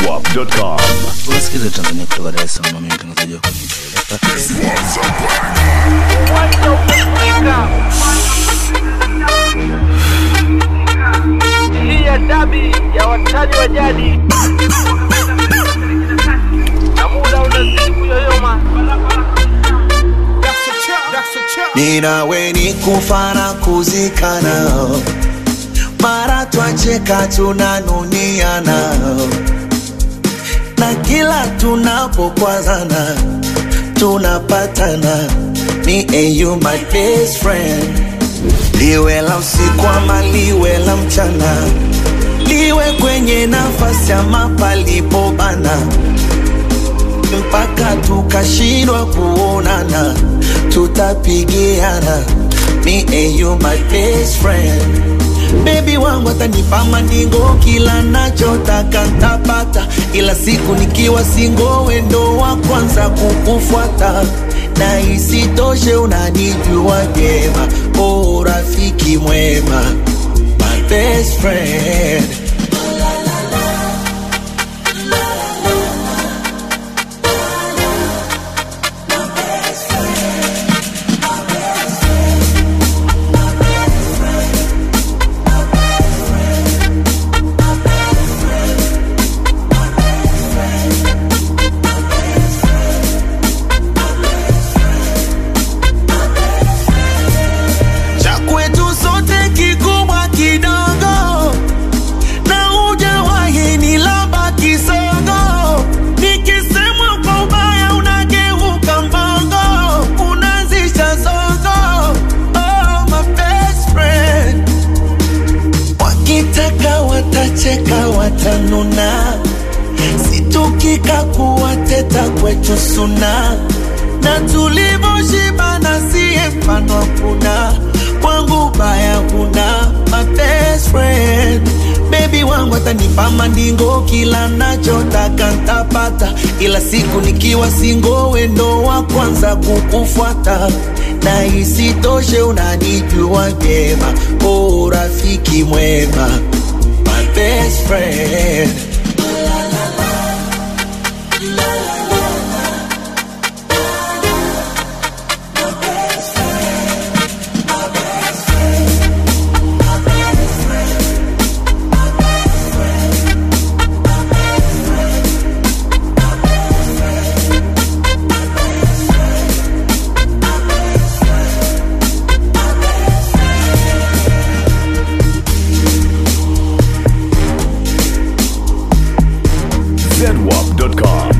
zedwap.com. Unasikiza Tanzania kutoka Dar es Salaam, mimi mtangazaji wako hii ya dabi ya watani wa jadi na muda unazidi kuyoyoma ninawe ni kufa na kuzikana mara twacheka tunanuniana na kila tunapokwazana tunapatana ni au my best friend liwe la usiku ama liwe la mchana liwe kwenye nafasi ama palipobana mpaka tukashindwa kuonana tutapigiana me and you my best friend bebi wangu atanipa maningo kila nachotaka ntapata ila siku nikiwa singo wendo wa kwanza kukufuata na isitoshe unanijua vyema o rafiki mwema my best friend cha kwetu sote kikubwa kidogo na hujawahi ni lamba kisogo nikisemwa kwa ubaya unageuka mbogo unazisha zogo oh, my best friend wakitaka watacheka watanuna situkika kuwateta kwetu suna na tulivyoshibana siye mfano hakuna kwangu baya huna my best friend bebi wangu atanipa mandingo kila nachotaka ntapata ila siku nikiwa singo wendo wa kwanza kukufuata na isitoshe unanijua vyema o rafiki mwema my best friend zedwap.com.